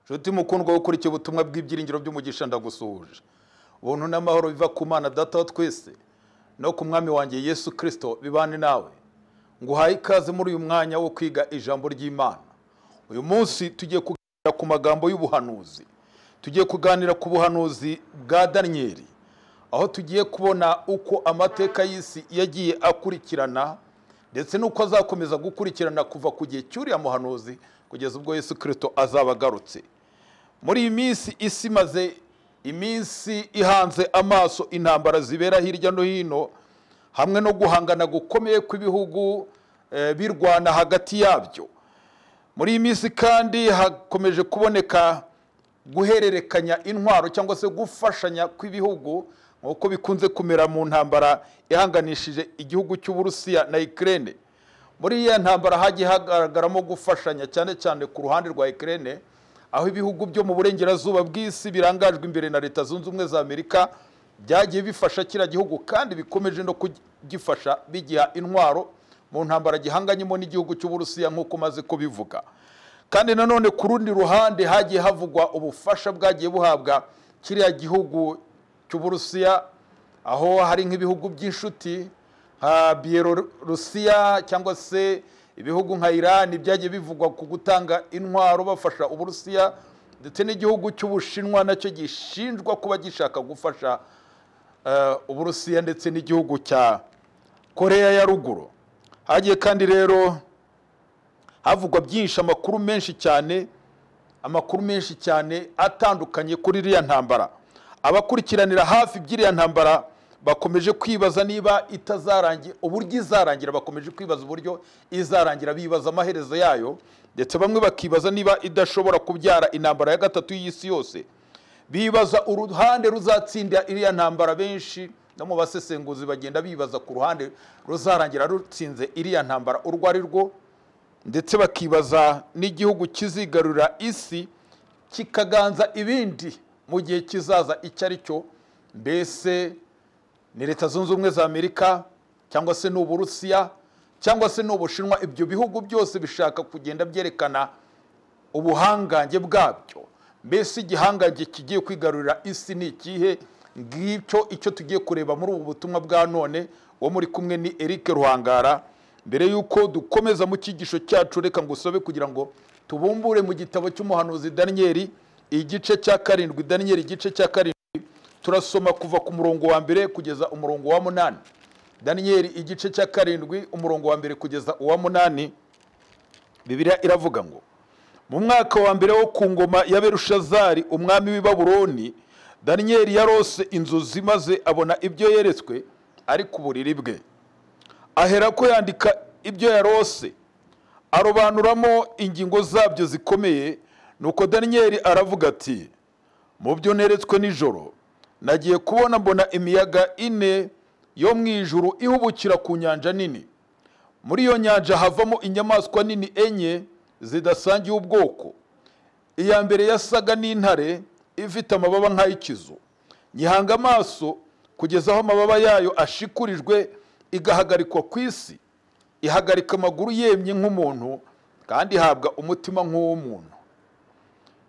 nshuti mukundwa ukurikiye ubutumwa bw'ibyiringiro by'umugisha ndagusuhuje ubuntu n'amahoro biva ku mana data wa twese no ku mwami wanjye yesu kirisito bibane nawe nguhaye ikaze muri uyu mwanya wo kwiga ijambo ry'imana uyu munsi tugiye kuganira ku magambo y'ubuhanuzi tugiye kuganira ku buhanuzi bwa daniyeli aho tugiye kubona uko amateka y'isi yagiye akurikirana ndetse n'uko azakomeza gukurikirana kuva ku gihe cy'uriya muhanuzi kugeza ubwo yesu kirisito azaba agarutse muri iyi minsi isi imaze iminsi ihanze amaso intambara zibera hirya no hino hamwe no guhangana gukomeye kw'ibihugu eh, birwana hagati yabyo muri iyi minsi kandi hakomeje kuboneka guhererekanya intwaro cyangwa se gufashanya kw'ibihugu nk'uko bikunze kumera mu ntambara ihanganishije igihugu cy'uburusiya na ikirere muri iyo ntambara hagiye hagaragaramo gufashanya cyane cyane ku ruhande rwa ikirere aho ibihugu byo mu burengerazuba bw'isi birangajwe imbere na leta zunze ubumwe za amerika byagiye bifasha kiriya gihugu kandi bikomeje no kugifasha bigiha intwaro mu ntambara gihanganyemo n'igihugu cy'uburusiya nk'uko maze kubivuga kandi nanone ku rundi ruhande hagiye havugwa ubufasha bwagiye buhabwa kiriya gihugu cy'uburusiya aho hari nk'ibihugu by'inshuti nka biyelorusiya cyangwa se ibihugu nka irani byagiye bivugwa ku gutanga intwaro bafasha uburusiya ndetse n'igihugu cy'ubushinwa nacyo gishinjwa kuba gishaka gufasha eh, uburusiya ndetse n'igihugu cya koreya ya ruguru hagiye kandi rero havugwa byinshi amakuru menshi cyane amakuru menshi cyane atandukanye kuri iriya ntambara abakurikiranira hafi by'iriya ntambara bakomeje kwibaza niba itazarangira uburyo izarangira bakomeje kwibaza uburyo izarangira bibaza amaherezo yayo ndetse bamwe bakibaza niba idashobora kubyara intambara ya gatatu y'isi yose bibaza uruhande ruzatsindira iriya ntambara benshi no mu basesenguzi bagenda bibaza ku ruhande ruzarangira rutsinze iriya ntambara urwo ari rwo ndetse bakibaza n'igihugu kizigarurira isi kikaganza ibindi mu gihe kizaza icyo ari cyo mbese ni leta zunze ubumwe za amerika cyangwa se ni uburusiya cyangwa se ni ubushinwa ibyo bihugu byose bishaka kugenda byerekana ubuhangange bwabyo mbese igihangange kigiye kwigarurira isi ni ikihe ngicyo icyo tugiye kureba muri ubu butumwa bwa none uwo muri kumwe ni eric ruhangara mbere y'uko dukomeza mu cyigisho cyacu reka ngusobe kugira ngo tubumbure mu gitabo cy'umuhanuzi daniyeli igice cya karindwi daniyeli igice cya karindwi turasoma kuva ku murongo wa mbere kugeza umurongo wa munani daniyeli igice cya karindwi umurongo wa mbere kugeza uwa munani bibiliya iravuga ngo mu mwaka wa mbere wo ku ngoma ya berushazari umwami w'i babuloni daniyeli yarose inzozi maze abona ibyo yeretswe ari ku buriri bwe ahera ko yandika ibyo yarose arobanuramo ingingo zabyo zikomeye nuko daniyeli aravuga ati mu byo neretswe nijoro nagiye kubona mbona imiyaga ine yo mu ijuru ihubukira ku nyanja nini muri iyo nyanja havamo inyamaswa nini enye zidasangiye ubwoko iya mbere yasaga n'intare ifite amababa nk'ay'ikizu nyihanga amaso kugeza aho amababa yayo ashikurijwe igahagarikwa ku isi ihagarika amaguru yemye nk'umuntu kandi ihabwa umutima nk'uw'umuntu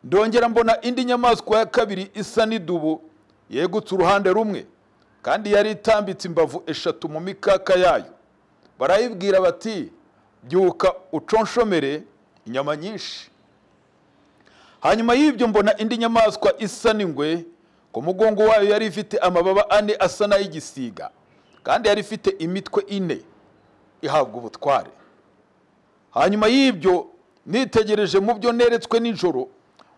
ndongera mbona indi nyamaswa ya kabiri isa n'idubu yegutse uruhande rumwe kandi yari itambitse imbavu eshatu mu mikaka yayo barayibwira bati byuka uconshomere inyama nyinshi hanyuma y'ibyo mbona indi nyamaswa isa n'ingwe ku mugongo wayo yari ifite amababa ane asa n'ay'igisiga kandi yari ifite imitwe ine ihabwa ubutware hanyuma y'ibyo nitegereje mu byo neretswe nijoro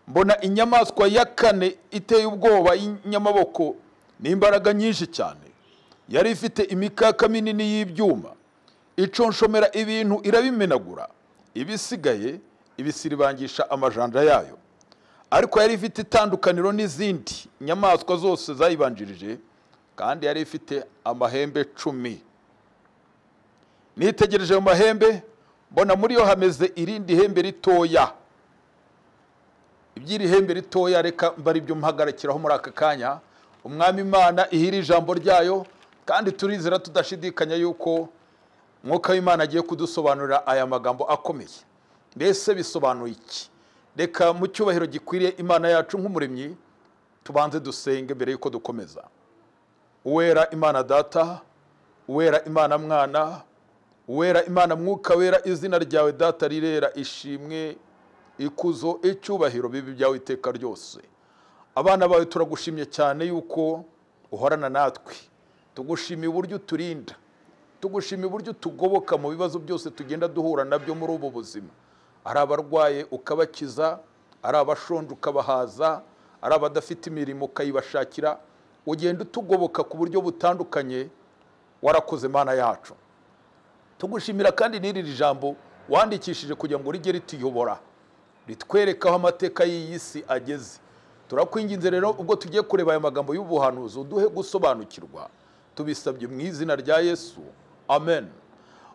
mbona inyamaswa ya kane iteye ubwoba y'inyamaboko n'imbaraga nyinshi cyane yari ifite imikaka minini y'ibyuma iconshomera ibintu irabimenagura ibisigaye ibisiribangisha amajanja yayo ariko yari ifite itandukaniro n'izindi nyamaswa zose zayibanjirije kandi yari ifite amahembe cumi nitegereje ayo mahembe mbona muri yo hameze irindi hembe ritoya iby'iri hembe ritoya reka mbari byo mpagarikiraho muri aka kanya umwami imana ihira ijambo ryayo kandi turizera tudashidikanya yuko mwuka w'imana agiye kudusobanurira aya magambo akomeye mbese bisobanuye iki reka mu cyubahiro gikwiriye imana yacu nk'umuremyi tubanze dusenge mbere y'uko dukomeza uwera imana data uwera imana mwana uwera imana mwuka wera izina ryawe data rirera ishimwe ikuzo icyubahiro bibi byawe iteka ryose abana bawe turagushimye cyane yuko uhorana natwe tugushimiye uburyo uturinda tugushimiye uburyo tugoboka mu bibazo byose tugenda duhura nabyo muri ubu buzima ari abarwaye ukabakiza ari abashonje ukabahaza ari abadafite imirimo ukayibashakira ugenda utugoboka ku buryo butandukanye warakoze Mana yacu tugushimira kandi n'iri jambo wandikishije kugira ngo rijye rituyobora ritwereke aho amateka y'iyi si ageze turakwinginze rero ubwo tugiye kureba aya magambo y'ubuhanuzi uduhe gusobanukirwa tubisabye mu izina rya yesu amen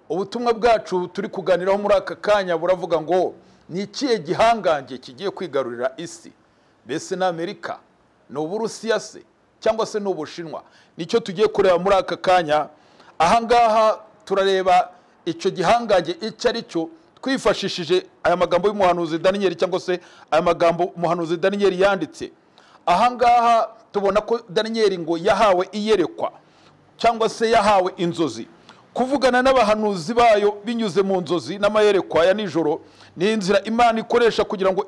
ubutumwa bwacu turi kuganiraho muri aka kanya buravuga ngo ni ikihe gihangange kigiye kwigarurira isi mbese ni amerika ni uburusiya se cyangwa se ni ubushinwa nicyo tugiye kureba muri aka kanya ahangaha turareba icyo gihangange icyo ari cyo twifashishije aya magambo y'umuhanuzi daniyeli cyangwa se aya magambo umuhanuzi daniyeli yanditse ahangaha tubona ko daniyeli ngo yahawe iyerekwa cyangwa se yahawe inzozi kuvugana n'abahanuzi bayo binyuze mu nzozi n'amayerekwa ya nijoro ni inzira imana ikoresha kugira ngo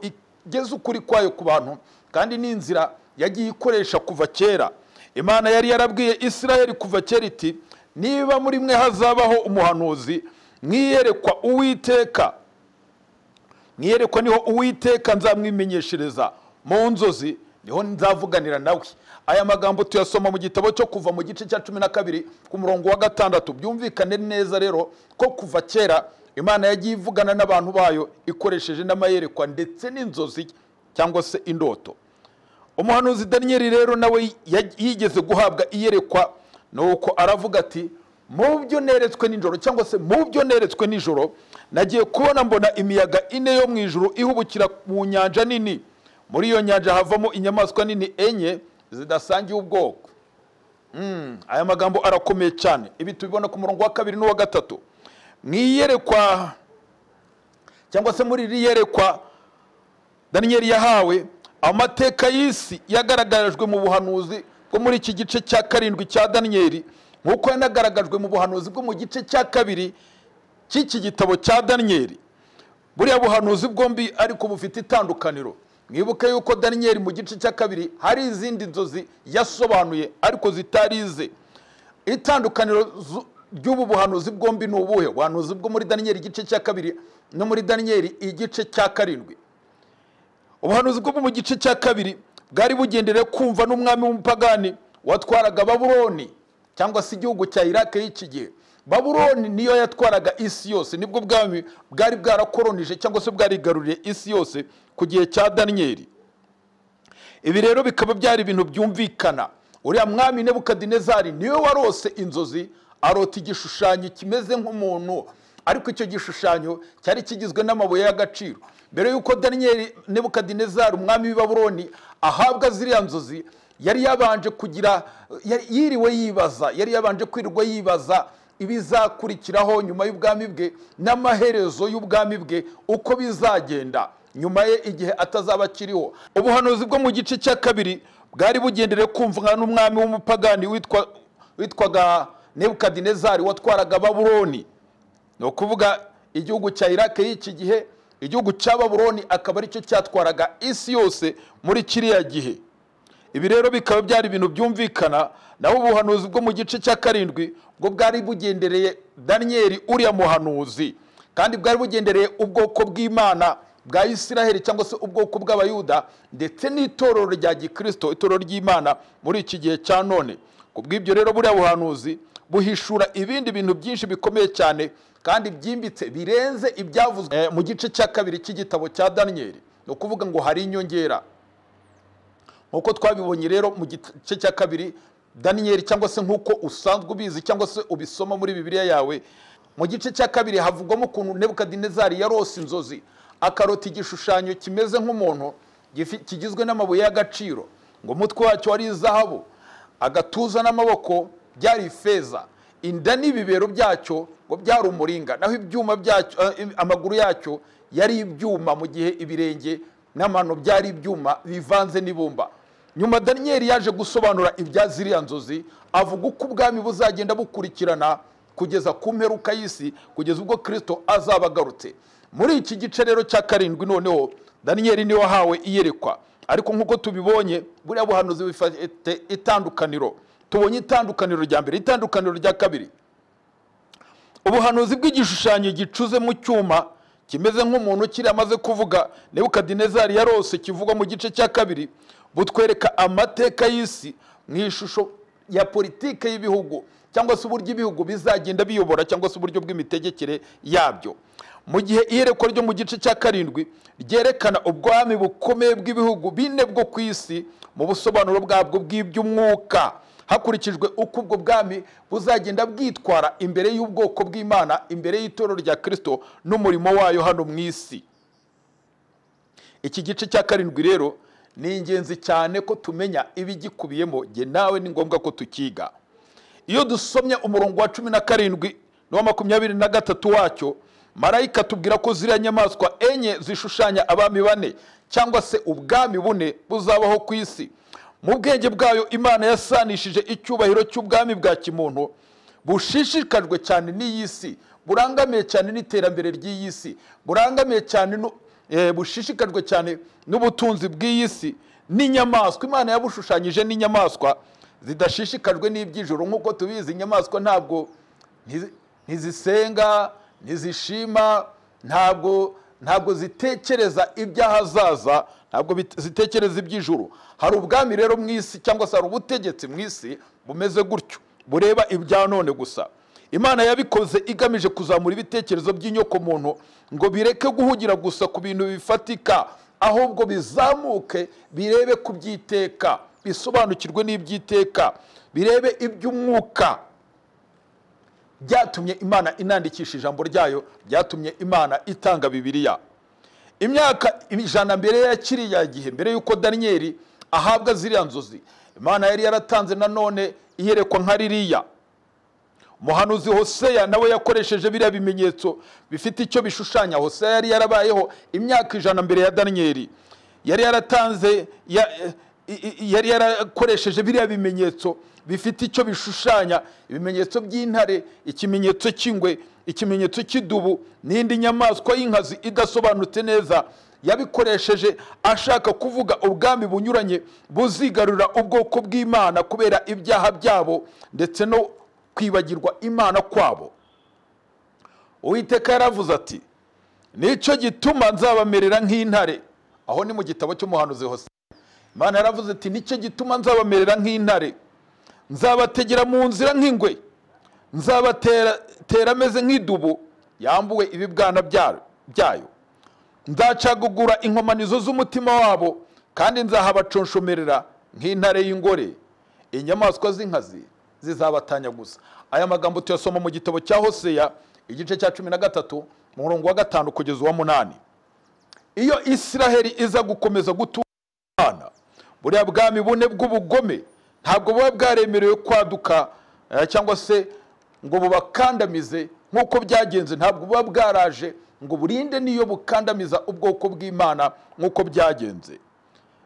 igeze ukuri kwayo ku bantu kandi ni inzira yagiye ikoresha kuva kera imana yari yarabwiye isirayeli kuva kera iti niba muri mwe hazabaho umuhanuzi mwiyerekwa uwiteka mwiyerekwa niho uwiteka nzamwimenyeshereza mu nzozi niho nzavuganira nawe aya magambo tuyasoma mu gitabo cyo kuva mu gice cya cumi na kabiri ku murongo wa gatandatu byumvikane neza rero ko kuva kera imana yagiye ivugana n'abantu bayo ikoresheje n'amayerekwa ndetse n'inzozi cyangwa se indoto umuhanuzi daniyeli rero nawe yigeze guhabwa iyerekwa ni uko aravuga ati mu byo neretswe nijoro cyangwa se mu byo neretswe nijoro nagiye kubona mbona imiyaga ine yo mu ijuru ihubukira mu nyanja nini muri iyo nyanja havamo inyamaswa nini enye zidasangiye ubwoko aya magambo arakomeye cyane ibi tubibona ku murongo wa kabiri n'uwa gatatu mu iyerekwa cyangwa se muri iri yerekwa daniyeli yahawe amateka y'isi yagaragarijwe mu buhanuzi bwo muri iki gice cya karindwi cya daniyeli nk'uko yanagaragajwe mu buhanuzi bwo mu gice cya kabiri cy'iki gitabo cya daniyeli buriya buhanuzi bwombi ariko bufite itandukaniro mwibuke yuko daniyeli mu gice cya kabiri hari izindi nzozi yasobanuye ariko zitarize itandukaniro ry'ubu buhanuzi bwombi ni ubuhe ubuhanuzi bwo muri daniyeli igice cya kabiri no muri daniyeli igice cya karindwi ubuhanuzi bwo mu gice cya kabiri bwari bugenderewe kumva n'umwami w'umupagani watwaraga baburoni cyangwa se igihugu cya irake y'iki gihe baburoni niyo yatwaraga isi yose nibwo bwami bwari bwarakoronije cyangwa se bwarigaruriye isi yose ku gihe cya daniyeli ibi rero bikaba byari ibintu byumvikana uriya mwami nebukadinezari niwe warose inzozi arota igishushanyo kimeze nk'umuntu ariko icyo gishushanyo cyari kigizwe n'amabuye y'agaciro mbere y'uko daniyeli nebukadinezari umwami w'ibaburoni ahabwa ziriya nzozi yari yabanje kugira yiriwe yibaza yari yabanje kwirirwa yibaza ibizakurikiraho nyuma y'ubwami bwe n'amaherezo y'ubwami bwe uko bizagenda nyuma ye igihe atazaba akiriho ubuhanuzi bwo mu gice cya kabiri bwari bugenderewe kumvwa n'umwami w'umupagani witwaga nebukadinezari watwaraga baburoni ni ukuvuga igihugu cya irake y'iki gihe igihugu cya baburoni akaba aricyo cyatwaraga isi yose muri kiriya gihe ibi rero bikaba byari ibintu byumvikana naho ubuhanuzi bwo mu gice cya karindwi bwo bwari bugendereye daniyeli uriya muhanuzi kandi bwari bugendereye ubwoko bw'imana bwa isiraheli cyangwa se ubwoko bw'abayuda ndetse n'itorero rya gikirisito itorero ry'imana muri iki gihe cya none ku bw'ibyo rero buriya buhanuzi buhishura ibindi bintu byinshi bikomeye cyane kandi byimbitse birenze ibyavuzwe eh, mu gice cya kabiri cy'igitabo cya daniyeli ni ukuvuga ngo hari inyongera nk'uko twabibonye rero mu gice cya kabiri daniyeli cyangwa se nk'uko usanzwe ubizi cyangwa se ubisoma muri bibiliya yawe mu gice cya kabiri havugwamo ukuntu nebukadinezari yarose inzozi akarota igishushanyo kimeze nk'umuntu gifi- kigizwe n'amabuye y'agaciro ngo umutwe wacyo wari izahabu agatuza n'amaboko byari ifeza inda n'ibibero byacyo ngo byari umuringa naho ibyuma byacyo eh, amaguru yacyo yari ibyuma mu gihe ibirenge n'amano byari ibyuma bivanze n'ibumba nyuma daniyeli yaje gusobanura ibya ziriya nzozi avuga uko ubwami buzagenda bukurikirana kugeza ku mperuka y'isi kugeza ubwo kirisito azaba agarutse muri iki gice rero cya karindwi noneho daniyeli niwe wahawe iyerekwa ariko nk'uko tubibonye buriya buhanuzi bufite itandukaniro tubonye itandukaniro rya mbere itandukaniro rya kabiri ubuhanuzi bw'igishushanyo gicuze mu cyuma kimeze nk'umuntu ukiri amaze kuvuga nebukadinezari yarose kivuga mu gice cya kabiri butwereka amateka y'isi mu ishusho ya politike y'ibihugu cyangwa se uburyo ibihugu bizagenda biyobora cyangwa se uburyo bw'imitegekere yabyo mu gihe iyerekwa ryo mu gice cya karindwi ryerekana ubwami bukomeye bw'ibihugu bine bwo ku isi mu busobanuro bwabwo bw'iby'umwuka hakurikijwe uko ubwo bwami buzagenda bwitwara imbere y'ubwoko bw'imana imbere y'itorero rya kirisito n'umurimo wayo hano mu isi iki gice cya karindwi rero ni ingenzi cyane ko tumenya ibigikubiyemo jye nawe ni ngombwa ko tukiga iyo dusomye umurongo wa cumi na karindwi n'uwa makumyabiri na gatatu wacyo marayika tubwira ko ziriya nyamaswa enye zishushanya abami bane cyangwa se ubwami bune buzabaho ku isi mu bwenge bwayo imana yasanishije icyubahiro cy'ubwami bwa kimuntu bushishikajwe cyane n'iyi si burangamiye cyane n'iterambere ry'iyi si burangamiye cyane nu- eh, bushishikajwe cyane n'ubutunzi bw'iyi si n'inyamaswa imana yabushushanyije n'inyamaswa zidashishikajwe n'iby'ijoro nk'uko tubizi inyamaswa ntabwo ntizi- ntizisenga ntizishima ntabwo ntabwo zitekereza iby'ahazaza ntabwo bit- zitekereza iby'ijuru hari ubwami rero mu isi cyangwa se hari ubutegetsi mu isi bumeze gutyo bureba ibya none gusa imana yabikoze igamije kuzamura ibitekerezo by'inyokomuntu ngo bireke guhugira gusa ku bintu bifatika ahubwo bizamuke birebe ku by'iteka bisobanukirwe n'iby'iteka birebe iby'umwuka byatumye imana inandikisha ijambo ryayo byatumye imana itanga bibiliya imyaka ijana mbere ya kiriya gihe mbere y'uko daniyeli ahabwa ziriya nzozi imana yari yaratanze nanone iyerekwa nka ririya umuhanuzi hoseya nawe yakoresheje biriya bimenyetso bifite icyo bishushanya hoseya yari yarabayeho imyaka ijana mbere ya daniyeli yari yaratanze ya- i- i- yari yarakoresheje biriya bimenyetso bifite icyo bishushanya ibimenyetso by'intare ikimenyetso cy'ingwe ikimenyetso cy'idubu n'indi nyamaswa y'inkazi idasobanutse neza yabikoresheje ashaka kuvuga ubwami bunyuranye buzigarurira ubwoko bw'imana kubera ibyaha byabo ndetse no kwibagirwa imana kwabo uwiteka yaravuze ati nicyo gituma nzabamerera nk'intare aho ni mu gitabo cy'umuhanuzi hose imana yaravuze ati nicyo gituma nzabamerera nk'intare nzabategera mu nzira nk'ingwe nzabatera tera ameze nk'idubu yambuwe ibibwana bya- byayo nzacagagura inkomanizo z'umutima wabo kandi nzahabaconshomerera nk'intare y'ingore inyamaswa z'inkazi zizabatanya gusa aya magambo tuyasoma mu gitabo cya hoseya igice cya cumi na gatatu mu murongo wa gatanu kugeza uwa munani iyo isiraheli iza gukomeza gutura imana buriya bwami bune bw'ubugome ntabwo buba bwaremerewe kwaduka eh, cyangwa se ngo bubakandamize nk'uko byagenze ntabwo buba bwaraje ngo burinde n'iyo bukandamiza ubwoko bw'imana nk'uko byagenze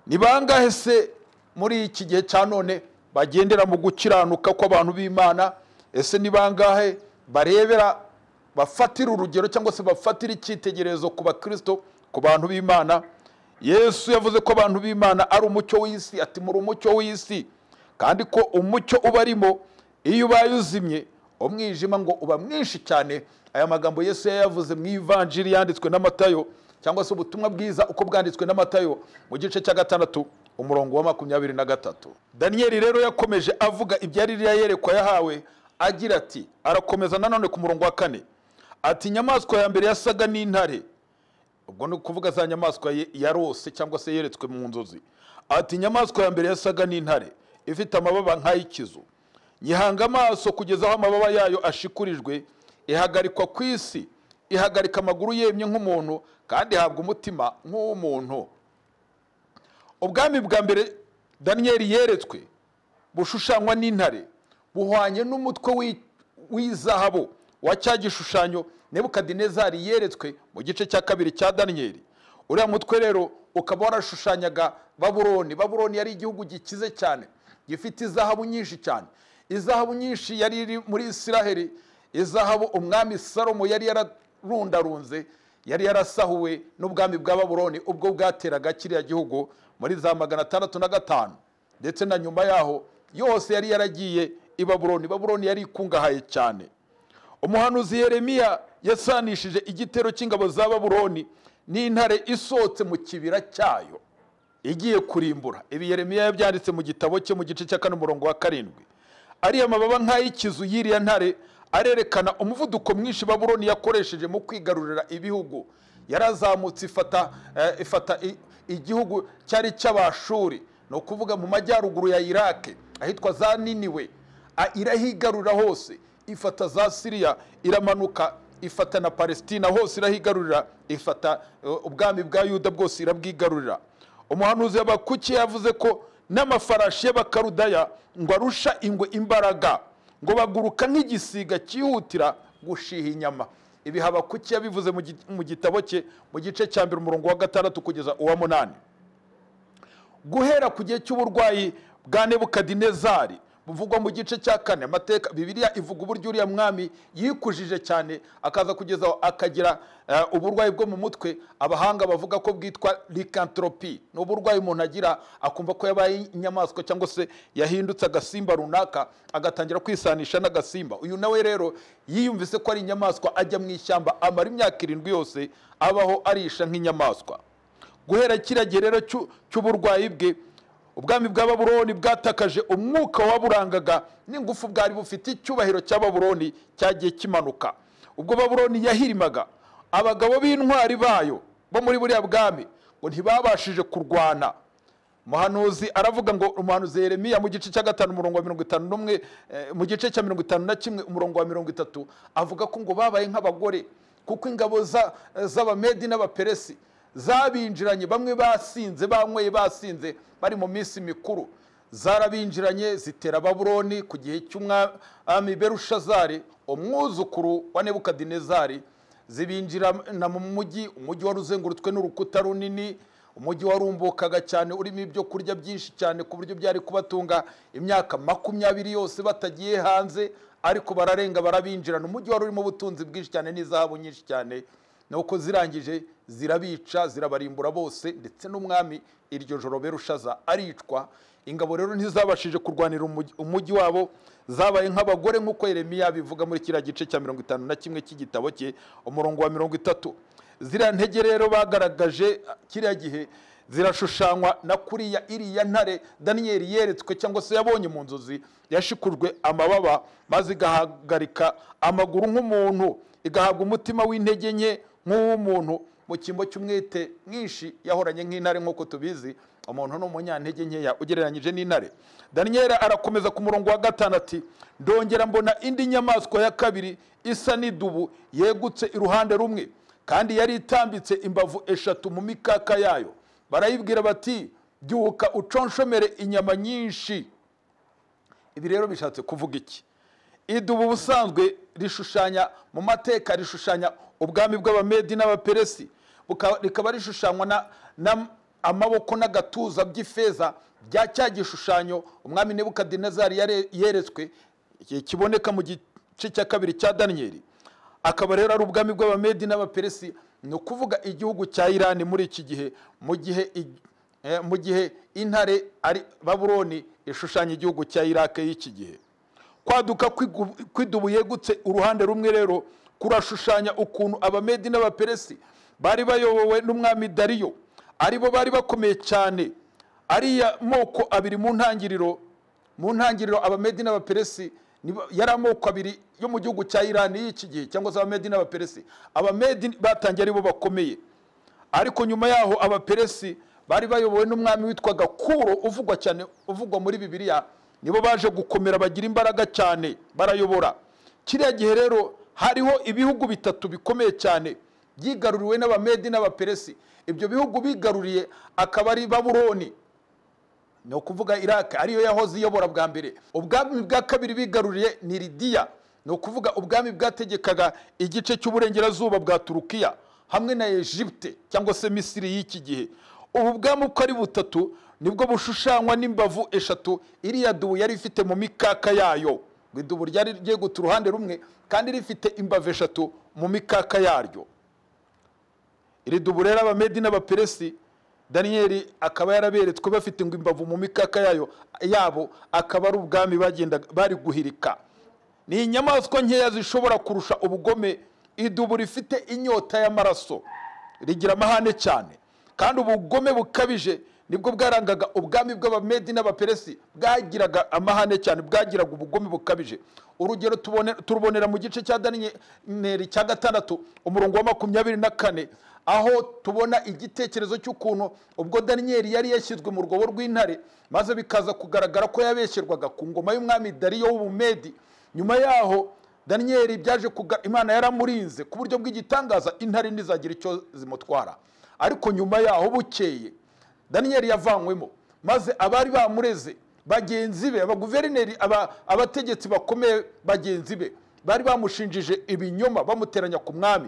ni bangahe se muri iki gihe cya none bagendera mu gukiranuka kw'abantu b'imana ese ni bangahe barebera bafatira urugero cyangwa se bafatira icyitegererezo ku bakristo ku bantu b'imana yesu yavuze ko abantu b'imana ari umucyo w'isi ati muri umucyo w'isi kandi ko umucyo ubarimo iyo ubaye uzimye umwijima ngo uba mwinshi cyane aya magambo yesu yayavuze mu ivanjiri yanditswe n'amatayo cyangwa se ubutumwa bwiza uko bwanditswe n'amatayo mu gice cya gatandatu umurongo wa makumyabiri na gatatu daniyeli rero yakomeje avuga ibya ririya yerekwa yahawe agira ati arakomeza nanone ku murongo wa kane ati inyamaswa ya mbere yasaga n'intare ubwo ni ukuvuga za nyamaswa ye- yarose cyangwa se yeretswe mu nzozi ati inyamaswa ya mbere yasaga n'intare ifite amababa nk'ay'ikizu nyihanga amaso kugeza aho amababa yayo ashikurijwe ihagarikwa ku isi ihagarika amaguru yemye nk'umuntu kandi ihabwa umutima nk'uw'umuntu ubwami bwa mbere daniyeli yeretswe bushushanywa n'intare buhwanye n'umutwe w'i- w'izahabu wa cya gishushanyo nebukadinezari yeretswe mu gice cya kabiri cya daniyeli uriya mutwe rero ukaba warashushanyaga baburoni baburoni yari igihugu gikize cyane gifite izahabu nyinshi cyane izahabu nyinshi yari iri muri isiraheli izahabu umwami salomo yari yararundarunze yari yarasahuwe n'ubwami bwa baburoni ubwo bwateraga kiriya gihugu muri za magana atandatu na gatanu ndetse na nyuma yaho yose yari yaragiye i baburoni baburoni yari ikungahaye cyane umuhanuzi yeremiya yasanishije igitero cy'ingabo za baburoni n'intare isohotse mu kibira cyayo igiye kurimbura ibi yeremiya yabyanditse mu gitabo cye mu gice cya kane umurongo wa karindwi ariya mababa nk'ay'ikizu y'iriya ntare arerekana umuvuduko mwinshi baburoni yakoresheje mu kwigarurira ibihugu yarazamutse ifata eh, ifata i- igihugu cyari cy'abashuri ni ukuvuga mu majyaruguru ya irake ahitwa za niniwe A- irahigarurira hose ifata za siriya iramanuka ifata na palesitina hose irahigarurira ifata eh, ubwami bwa yuda bwose irabwigarurira umuhanuzi habakuki yavuze ko n'amafarashi y'abakarudaya ngo arusha ingwe imbaraga ngo baguruka nk'igisiga cyihutira gushiha inyama ibi habakuki yabivuze mu gi- mu gitabo cye mu gice cya mbere umurongo wa gatandatu kugeza uwa munani guhera ku gihe cy'uburwayi bwa nebukadinezari buvugwa mu gice cya kane amateka bibiliya ivuga uburyo uriya mwami yikujije cyane akaza kugezaho akagira eh, uburwayi bwo mu mutwe abahanga bavuga ko bwitwa likantropi ni uburwayi umuntu agira akumva ko yabaye inyamaswa cyangwa se yahindutse agasimba runaka agatangira kwisanisha n'agasimba uyu nawe rero yiyumvise ko ari inyamaswa ajya mu ishyamba amara imyaka irindwi yose abaho arisha nk'inyamaswa guhera kiriya gihe rero cy'u- cy'uburwayi bwe ubwami bwa baburoni bwatakaje umwuka waburangaga n'ingufu bwari bufite icyubahiro cya baburoni cyagiye kimanuka ubwo baburoni yahirimaga abagabo b'intwari bayo bo muri buriya bwami ngo ntibabashije kurwana umuhanuzi aravuga ngo umuhanuzi yeremiya mu gice cya gatanu umurongo wa mirongo itanu n'umwe eh, mu gice cya mirongo itanu na kimwe umurongo wa mirongo itatu avuga ko ngo babaye nk'abagore kuko ingabo za- z'abamedi n'abaperesi zabinjiranye bamwe basinze banyweye basinze bari mu minsi mikuru zarabinjiranye zitera baburoni ku gihe cy'umwami berushazari umwuzukuru wa nebukadinezari zibinjirana mu mujyi umujyi wari uzengurutswe n'urukuta runini umujyi warumbukaga cyane urimo ibyo kurya byinshi cyane ku buryo byari kubatunga imyaka makumyabiri yose batagiye hanze ariko bararenga barabinjirana umujyi wari urimo ubutunzi bwinshi cyane n'izahabu nyinshi cyane nuko zirangije zirabica zirabarimbura bose ndetse n'umwami iryo joro berushaza aricwa ingabo rero ntizabashije kurwanira umugi- umujyi wabo zabaye nk'abagore nk'uko yeremiya bivuga muri kiriya gice cya mirongo itanu na kimwe cy'igitabo cye umurongo wa mirongo itatu ziriya ntege rero bagaragaje kiriya gihe zirashushanywa na kuriya iriya ntare daniyeli yeretswe cyangwa se yabonye mu nzozi yashikujwe amababa maze igahagarika amaguru nk'umuntu igahabwa umutima w'intege nke nk'uw'umuntu mu cyimbo cy'umwete mwinshi yahoranye nk'intare nk'uko tubizi umuntu ni umunyantege nkeya ugereranyije n'intare daniyeli arakomeza ku murongo wa gatanu ati ndongera mbona indi nyamaswa ya kabiri isa n'idubu yegutse iruhande rumwe kandi yari itambitse imbavu eshatu mu mikaka yayo barayibwira bati byuka uconshomere inyama nyinshi ibi rero bishatse kuvuga iki idubu ubusanzwe rishushanya mu mateka rishushanya ubwami bw'abamedi n'abaperesi buka- rikaba rishushanywa na- na amaboko n'agatuza by'ifeza bya cya gishushanyo umwami nebukadinezari yare- yeretswe iki- kiboneka mu gice cya kabiri cya daniyeli akaba rero ari ubwami bw'abamedi n'abaperesi ni ukuvuga igihugu cya irani muri iki gihe mu gihe ig- eh, mu gihe intare ari baburoni ishushanya igihugu cya irake y'iki gihe kwaduka kw'igu- kw'idubu yegutse uruhande rumwe rero kurashushanya ukuntu abamedi n'abaperesi bari bayobowe n'umwami dariyo aribo bari bakomeye cyane ariya moko abiri mu ntangiriro mu ntangiriro abamedi n'abaperesi niba- yari amoko abiri yo mu gihugu cya irani y'iki gihe cyangwa se abamedi n'abaperesi abamedi batangiye ari bo bakomeye ariko nyuma yaho abaperesi bari bayobowe n'umwami witwaga kuro uvugwa cyane uvugwa muri bibiliya nibo baje gukomera bagira imbaraga cyane barayobora kiriya gihe rero hariho ibihugu bitatu bikomeye cyane byigaruriwe n'abamedi n'abaperesi ibyo bihugu bigaruriye akaba ari baburoni ni ukuvuga iraq ariyo yahoze iyobora bwa mbere ubwami bwa kabiri bigaruriye ni lidiya ni ukuvuga ubwami bwategekaga igice cy'uburengerazuba bwa turukiya hamwe na egypte cyangwa se misiri y'iki gihe ubu bwami uko ari butatu nibwo bushushanywa n'imbavu eshatu iriya dubu yari ifite mu mikaka yayo ngo idubu ryari rigiye guta uruhande rumwe kandi rifite imbavu eshatu mu mikaka yaryo iri dubu rero abamedi n'abaperesi daniyeli akaba yaraberetswe bafite ngo imbavu mu mikaka yayo yabo akaba ari ubwami bagendaga bari guhirika ni inyamaswa nkeya zishobora kurusha ubugome idubu rifite inyota y'amaraso rigira amahane cyane kandi ubugome bukabije nibwo bwarangaga ubwami bw'abamedi n'abaperesi bwagiraga amahane cyane bwagiraga ubugome bukabije urugero tubone- turubonera mu gice cya daniyeli cya gatandatu umurongo wa makumyabiri na kane aho tubona igitekerezo cy'ukuntu ubwo daniyeli yari yashyizwe mu rwobo rw'intare maze bikaza kugaragara ko yabeshyerwaga ku ngoma y'umwami dariyo w'ubumedi nyuma yaho daniyeli byaje kuga imana yaramurinze ku buryo bw'igitangaza intare ntizagira icyo zimutwara ariko nyuma yaho bukeye daniyeli yavanywemo maze abari bamureze bagenzi be abaguverineri aba- abategetsi bakomeye bagenzi be bari bamushinjije ibinyoma bamuteranya ku mwami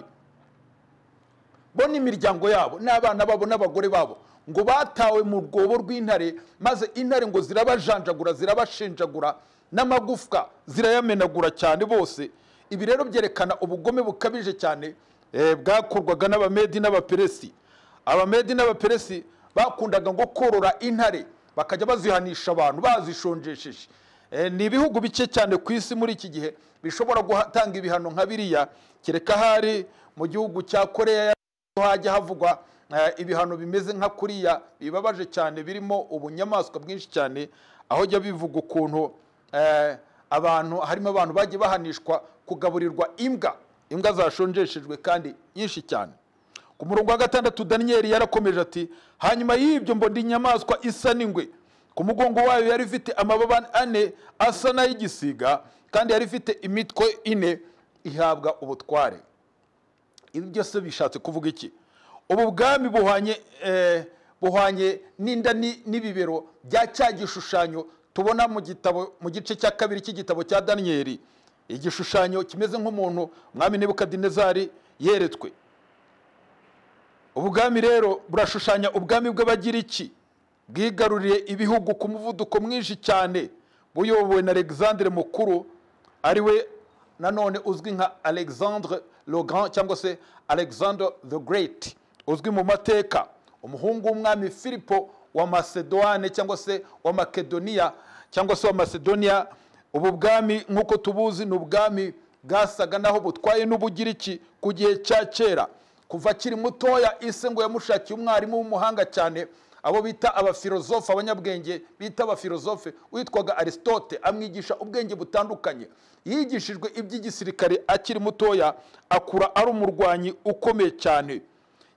bo n'imiryango yabo n'abana babo n'abagore babo ngo batawe mu rwobo rw'intare maze intare ngo zirabajanjagura zirabashenjagura n'amagufwa zirayamenagura cyane bose ibi rero byerekana ubugome bukabije cyane eh, bwakorwaga n'abamedi n'abaperesi abamedi n'abaperesi bakundaga ngo korora intare bakajya bazihanisha abantu bazishonjesheje Eh, ni ibihugu bike cyane ku isi muri iki gihe bishobora gutanga ibihano nka biriya kereka ahari mu gihugu cya koreya ya hajya havugwa eh, ibihano bimeze nka kuriya bibabaje cyane birimo ubunyamaswa bwinshi cyane aho jya bivuga ukuntu eh, abantu harimo abantu bagiye bahanishwa kugaburirwa imbwa imbwa zashonjeshejwe kandi nyinshi cyane ku murongo wa gatandatu daniyeli yarakomeje ati hanyuma y'ibyo mbona inyamaswa isa n'ingwe ku mugongo wayo yari ifite amababa ane asa n'ay'igisiga kandi yari ifite imitwe ine ihabwa ubutware ibi byose bishatse kuvuga iki ubu bwami buhwanye eh, buhwanye n'inda ni- n'ibibero bya cya gishushanyo tubona mu gitabo mu gice cya kabiri cy'igitabo cya daniyeli igishushanyo kimeze nk'umuntu mwami nebukadinezari yeretswe ubwami rero burashushanya ubwami bw'abagiriki bwigaruriye ibihugu ku muvuduko mwinshi cyane buyobowe na alexandre mukuru ari we nanone uzwi nka alexandre le grand cyangwa se alexander the great uzwi mu mateka umuhungu w'umwami filipo wa macedoine cyangwa se wa makedoniya cyangwa se wa macedonia ubu bwami nk'uko tubuzi ni ubwami bwasaga naho butwaye n'ubugiriki ku gihe cya kera kuva akiri mutoya ise ngo yamushakiye umwarimu w'umuhanga cyane abo bita abafilozofe abanyabwenge bita abafilozofe witwaga aristote amwigisha ubwenge butandukanye yigishijwe iby'igisirikare akiri mutoya akura ari umurwanyi ukomeye cyane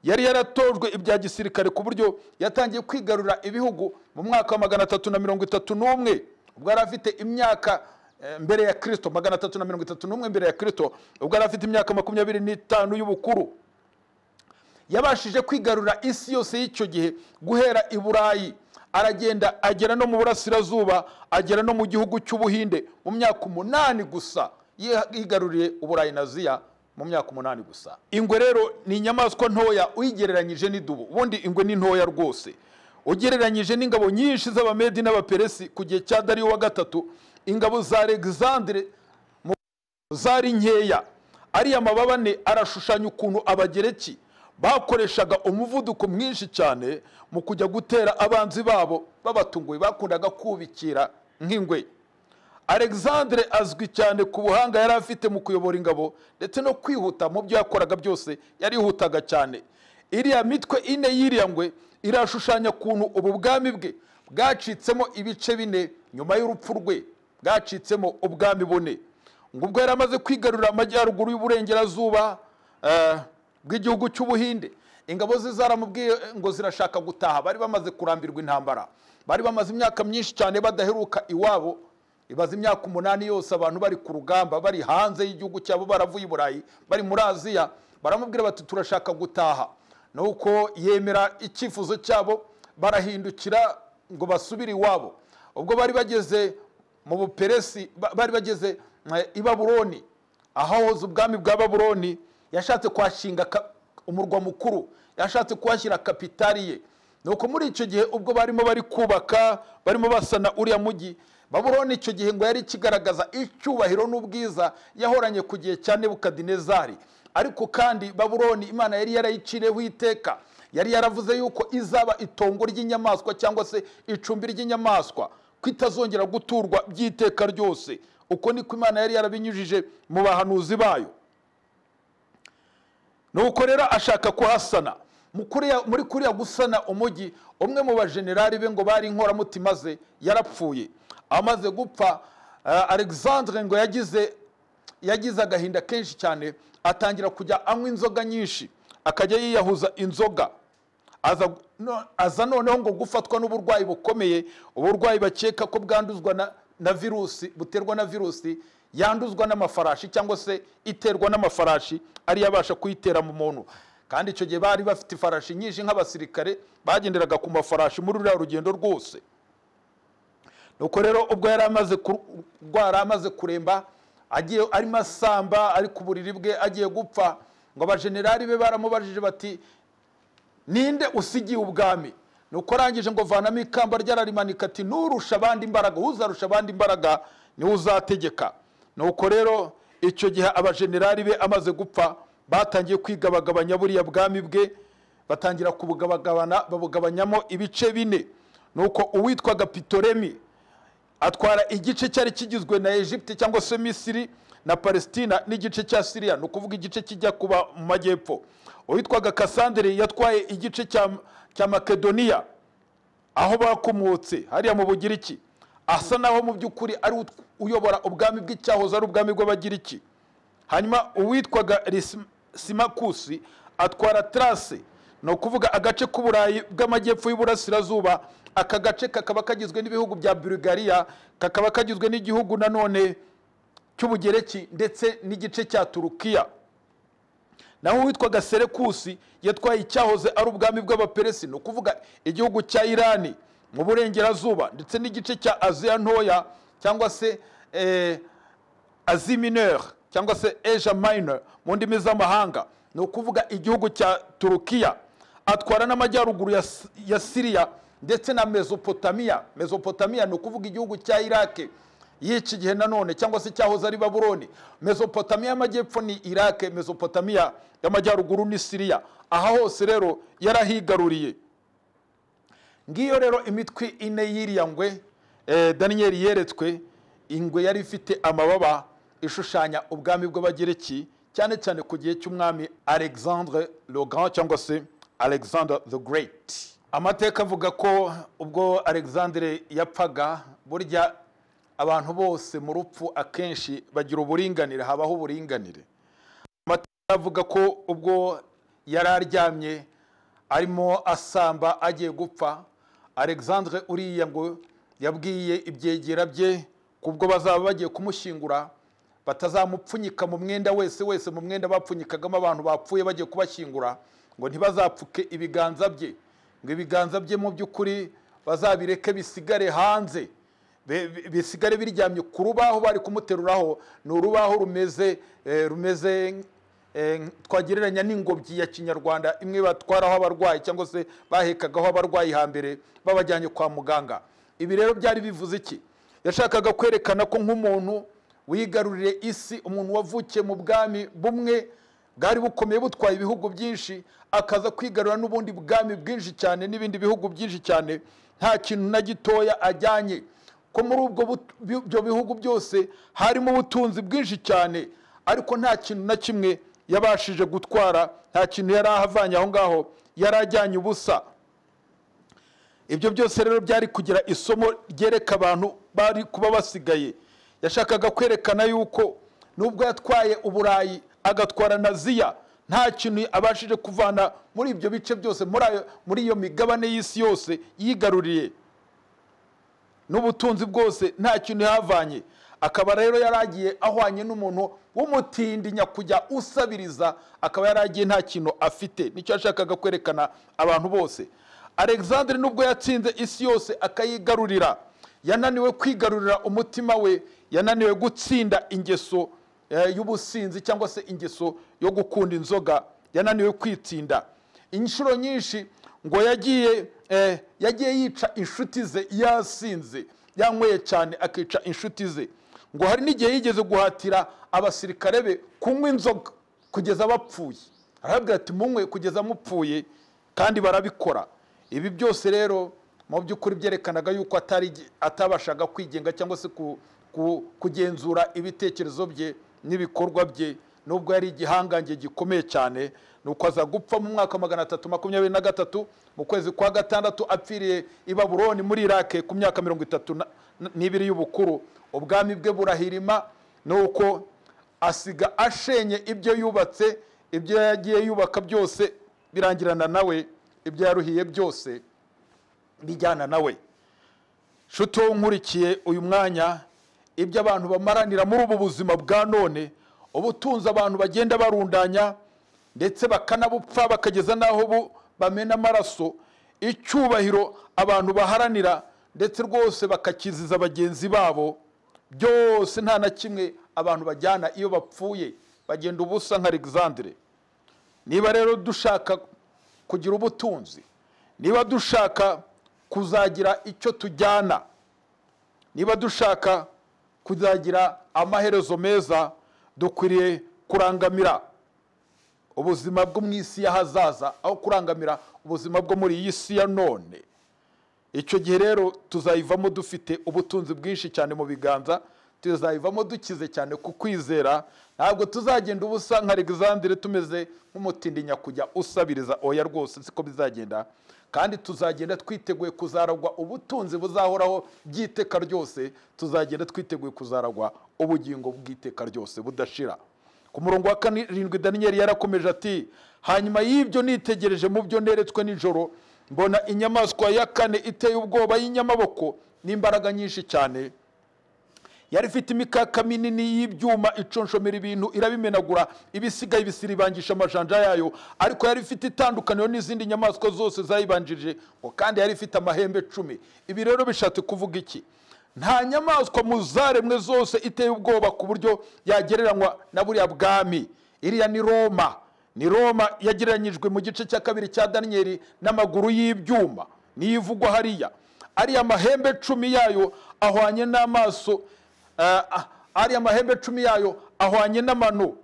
yari yaratojwe ibya gisirikare ku buryo yatangiye kwigarura ibihugu mu mwaka wa magana atatu na mirongo itatu n'umwe ubwo yari afite imyaka eh, mbere ya kirisito magana atatu na mirongo itatu n'umwe mbere ya kirisito ubwo yari afite imyaka makumyabiri n'itanu y'ubukuru yabashije kwigarura isi yose y'icyo gihe guhera i burayi aragenda agera no mu burasirazuba agera no mu gihugu cy'ubuhinde mu myaka umunani gusa Yi- yigaruriye uburayi na aziya mu myaka umunani gusa ingwe rero ni inyamaswa ntoya uyigereranyije n'idubu ubundi ingwe ni ntoya rwose ugereranyije n'ingabo nyinshi z'abamedi n'abaperesi ku gihe cya dariyo wa gatatu ingabo za alexandre zari nkeya ariya mababa ane arashushanya ukuntu abagereki bakoreshaga umuvuduko mwinshi cyane mu kujya gutera abanzi babo babatunguye bakundaga kubikira nk'ingwe alexandre azwi cyane ku buhanga yari afite mu kuyobora ingabo ndetse no kwihuta mu byo yakoraga byose yarihutaga cyane iriya mitwe ine y'iriya ngwe irashushanya ukuntu ubu bwami bwe bwacitsemo ibice bine nyuma y'urupfu rwe bwacitsemo ubwami bune ngo ubwo yari amaze kwigarurira amajyaruguru y'uburengerazuba eh, bw'igihugu cy'ubuhinde ingabo ze zaramubwiye ngo zirashaka gutaha bari bamaze kurambirwa intambara bari bamaze imyaka myinshi cyane badaheruka iwabo ibaze imyaka umunani yose abantu bari ku rugamba bari hanze y'igihugu cyabo baravuye i burayi bari muri aziya baramubwira bati turashaka gutaha nuko yemera icyifuzo cyabo barahindukira ngo basubire iwabo ubwo bari bageze mu buperesi ba- bari bageze eh, i babuloni ahahoze ubwami bwa babuloni yashatse kuhashinga ka- umurwa mukuru yashatse kuhashyira kapitari ye nuko muri icyo gihe ubwo barimo bari kubaka barimo basana uriya mujyi babuloni icyo gihe ngo yari kigaragaza icyubahiro n'ubwiza yahoranye ku gihe cya nebukadinezari ariko kandi babuloni imana yari yarayiciriyeho iteka yari yaravuze yuko izaba itongo ry'inyamaswa cyangwa se icumbi ry'inyamaswa ko itazongera guturwa by'iteka ryose uko niko imana yari yarabinyujije mu bahanuzi bayo nuko rero ashaka kuhasana Mu kuriya- muri kuriya gusana umujyi umwe mu bajenerali be ngo bari inkoramutima ze yarapfuye amaze gupfa eh, alexandre ngo yagize yagize agahinda kenshi cyane atangira kujya anywa inzoga nyinshi akajya yiyahuza inzoga aza, no, aza noneho ngo gufatwa n'uburwayi bukomeye uburwayi bakeka ko bwanduzwa na, na virusi buterwa na virusi yanduzwa n'amafarashi cyangwa se iterwa n'amafarashi ariyo abasha kuyitera mu muntu kandi icyo gihe bari bafite ifarashi nyinshi nk'abasirikare bagenderaga ku mafarashi muri ruriya rugendo rwose nuko rero ubwo yari amaze kurwara amaze kuremba agiye arimo asamba ari ku buriri bwe agiye gupfa ngo abajenerali be baramubajije bati ninde usigiye ubwami nuko arangije ngo vanamo ikamba ryararimanika ati nurusha abandi imbaraga uzarusha abandi imbaraga niwe uzategeka nuko rero icyo gihe abajenerali be amaze gupfa batangiye kwigabagabanya buriya bwami bwe batangira kubugabagabana babugabanyamo ibice bine nuko uwitwaga pitoremi atwara igice cyari kigizwe na Egypte cyangwa se Misiri na Palestina n'igice cya Syria ni ukuvuga igice kijya kuba mu majyepfo uwitwaga Cassandre yatwaye igice cya, cya Makedoniya aho bakomotse hariya mu Bugiriki asa naho mu by'ukuri ari ut- uyobora ubwami bw'icyahoze ari ubwami bw'Abagiriki hanyuma uwitwaga simakusi atwara tarase ni ukuvuga agace k'uburayi bw'amajyepfo y'uburasirazuba aka gace kakaba kagizwe n'ibihugu bya bulugariya kakaba kagizwe n'igihugu nanone cy'ubugereki ndetse n'igice cya turukiya naho uwitwaga serekusi yatwaye icyahoze ari ubwami bw'abaperesi ni ukuvuga igihugu cya irani mu burengerazuba ndetse n'igice cya aziya ntoya cyangwa se eh, asie mineure cyangwa se asia minor mu ndimi z'amahanga ni ukuvuga igihugu cya turukiya atwara n'amajyaruguru ya, S- ya siriya ndetse na mesopotamiya mesopotamiya ni ukuvuga igihugu cya irake y'iki gihe nanone cyangwa se cyahoze ari babuloni mesopotamiya y'amajyepfo ni irake mesopotamiya y'amajyaruguru ni siriya aha hose rero yarahigaruriye ngiyo rero imitwe ine y'iriya ngwe eh, daniyeli yeretswe ingwe yari ifite amababa ishushanya ubwami bw'abagereki cyane cyane ku gihe cy'umwami alexandre le grand cyangwa se alexander the great amateka avuga ko ubwo alexandre yapfaga burya abantu bose mu rupfu akenshi bagira uburinganire habaho uburinganire amateka avuga ko ubwo yari aryamye arimo asamba agiye gupfa alexandre uriya ngo yabwiye ibyegera bye kubwo bazaba bagiye kumushyingura batazamupfunyika mu mwenda wese wese mu mwenda bapfunyikagamo abantu bapfuye bagiye kubashyingura ngo ntibazapfuke ibiganza bye ngo ibiganza bye mu by'ukuri bazabireke bisigare hanze Be- bi- bisigare biryamye ku rubaho bari kumuteruraho ni urubaho rumeze eh, rumeze eh, twagereranya n'ingobyi ya kinyarwanda imwe batwaraho abarwayi cyangwa se bahekagaho abarwayi hambere babajyanye kwa muganga ibi rero byari bivuze iki yashakaga kwerekana ko nk'umuntu wigaruriye isi umuntu wavukiye mu bwami bumwe bwari bukomeye butwaye ibihugu byinshi akaza kwigarura n'ubundi bwami bwinshi cyane n'ibindi bihugu byinshi cyane nta kintu na gitoya ajyanye ko muri ubwo but- bi- ibyo bihugu byose harimo ubutunzi bwinshi cyane ariko nta kintu na kimwe yabashije gutwara nta kintu yari ahavanye aho ngaho yari ajyanye ubusa ibyo byose rero byari kugira isomo ryereka abantu bari kuba basigaye yashakaga kwerekana yuko nubwo yatwaye uburayi agatwara na ziya nta kintu abashije kuvana muri ibyo bice byose muri ayo- muri iyo migabane y'isi yose yigaruriye n'ubutunzi bwose nta kintu yavanye akaba rero yaragiye ahwanye n'umuntu w'umutindi nyakujya usabiriza akaba yaragiye nta kintu afite nicyo yashakaga kwerekana abantu bose alexandre nubwo yatsinze isi yose akayigarurira yananiwe kwigarurira umutima we yananiwe gutsinda ingeso eh, y'ubusinzi cyangwa se ingeso yo gukunda inzoga yananiwe kwitsinda inshuro nyinshi ngo yagiye eh, yagiye yica inshuti ze yasinze yanyweye cyane akica inshuti ze ngo hari n'igihe yigeze guhatira abasirikare be kunywa inzoga kugeza bapfuye arababwira ati munywe kugeza mupfuye kandi barabikora ibi byose rero mu by'ukuri byerekanaga yuko atari atabashaga kwigenga cyangwa se ku, ku, kugenzura ibitekerezo bye n'ibikorwa bye nubwo yari igihangange gikomeye cyane nuko aza gupfa mu mwaka wa magana atatu makumyabiri na gatatu mu kwezi kwa gatandatu apfiriye i baburoni muri irake ku myaka mirongo itatu na- na- n'ibiri y'ubukuru ubwami bwe burahirima nuko asiga ashenye ibyo yubatse ibyo yagiye yubaka byose birangirana nawe ibyo yaruhiye byose bijyana nawe nshuti wowe nkurikiye uyu mwanya ibyo abantu bamaranira muri ubu buzima bwa none ubutunzi abantu bagenda barundanya ndetse bakanabupfa bakageza n'aho bu- bamena amaraso icyubahiro abantu baharanira ndetse rwose bakakiziza bagenzi babo byose nta na kimwe abantu bajyana iyo bapfuye bagenda ubusa nka alexandre niba rero dushaka kugira ubutunzi niba dushaka kuzagira icyo tujyana niba dushaka kuzagira amaherezo meza dukwiriye kurangamira ubuzima bwo mu isi y'ahazaza aho kurangamira ubuzima bwo muri iyi si ya none icyo gihe rero tuzayivamo dufite ubutunzi bwinshi cyane mu biganza tuzayivamo dukize cyane ku kwizera ntabwo tuzagenda ubusa nka alexandre tumeze nk'umutindi nyakujya usabiriza oya rwose siko bizagenda kandi tuzagenda twiteguye kuzaragwa ubutunzi buzahoraho by'iteka ryose tuzagenda twiteguye kuzaragwa ubugingo bw'iteka ryose budashira ku murongo wa karindwi daniyeli yarakomeje ati hanyuma y'ibyo nitegereje mu byo neretswe nijoro mbona inyamaswa ya kane iteye ubwoba y'inyamaboko n'imbaraga nyinshi cyane yari ifite imikaka minini y'ibyuma iconshomera ibintu irabimenagura ibisigaye ibisiribangisha amajanja yayo ariko yari ifite itandukaniro n'izindi nyamaswa zose zayibanjirije ngo kandi yari ifite amahembe cumi ibi rero bishatse kuvuga iki nta nyamaswa mu zaremwe zose iteye ubwoba ku buryo yagereranywa na buriya bwami iriya ni roma ni roma yagereranyijwe mu gice cya kabiri cya daniyeli n'amaguru y'ibyuma niyo ivugwa hariya ariya mahembe cumi yayo ahwanye n'amaso eh, ah, ariya mahembe cumi yayo ahwanye n'amano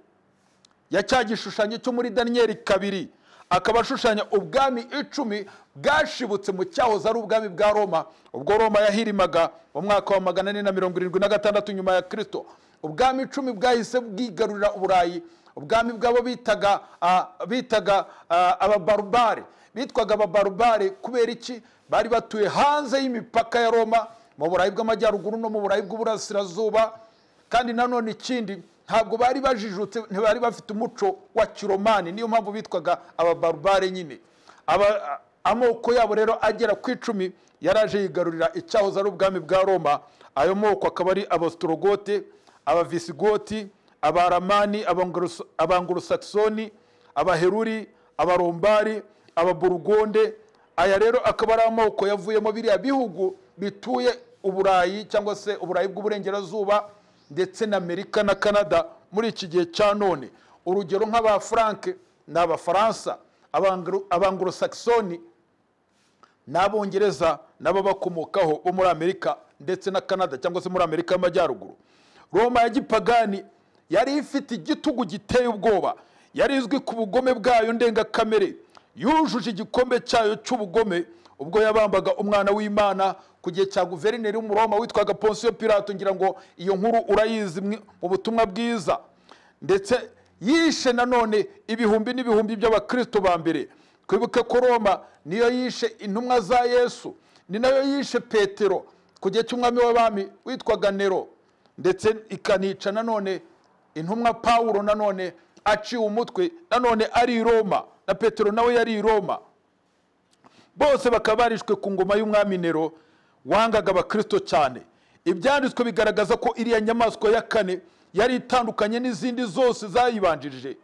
ya cya gishushanyo cyo muri daniyeli kabiri akaba ashushanya ubwami icumi bwashibutse mu cyahoze ari ubwami bwa roma ubwo roma yahirimaga mu mwaka wa magana ane na mirongo irindwi na gatandatu nyuma ya kirisito ubwami icumi bwahise bwigarurira uburayi ubwami bw'abo bitaga ah, bitaga ah, ababarubare bitwaga ababarubare kubera iki bari batuye hanze y'imipaka ya roma mu burayi bw'amajyaruguru no mu burayi bw'uburasirazuba kandi nanone ikindi ntabwo bari bajijutse ntibari bafite umuco wa kiromani niyo mpamvu bitwaga ababarubare nyine Aba- amoko yabo rero agera ku icumi yaraje yigarurira icyahoze ari ubwami bwa roma ayo moko akaba ari abasitorogote abavisigoti abaramani Abangurusa- abangurusakisoni abaheruri abarombari ababurugonde aya rero akaba ari amoko yavuyemo biriya bihugu bituye uburayi cyangwa se uburayi bw'uburengerazuba ndetse na amerika na canada muri iki gihe cya none urugero nk'abafuranke ni abafaransa Abanguru- abangurosakisoni n'abongereza nabo bakomokaho bo muri amerika ndetse na canada cyangwa se muri amerika y'amajyaruguru roma ya gipagani yari ifite igitugu giteye ubwoba yari izwi ku bugome bwayo ndengakamere yujuje igikombe cyayo cy'ubugome ubwo yabambaga umwana w'imana ku gihe cya guverineri w'umuroma witwaga ponsiyo pirato ngira ngo iyo nkuru urayizi mwe- mu butumwa bwiza ndetse yishe nanone ibihumbi n'ibihumbi by'abakristo ba mbere twibuke ko roma niyo yishe intumwa za yesu ni nayo yishe petero ku gihe cy'umwami w'abami witwaga nero ndetse ikanica nanone intumwa pawulo nanone aciwe umutwe nanone ari i roma na petero nawe yari i roma bose bakaba barishwe ku ngoma y'umwami nero wangaga abakirisito cyane ibyanditswe bigaragaza ko iriya nyamaswa ya kane yari itandukanye n'izindi zose zayibanjirije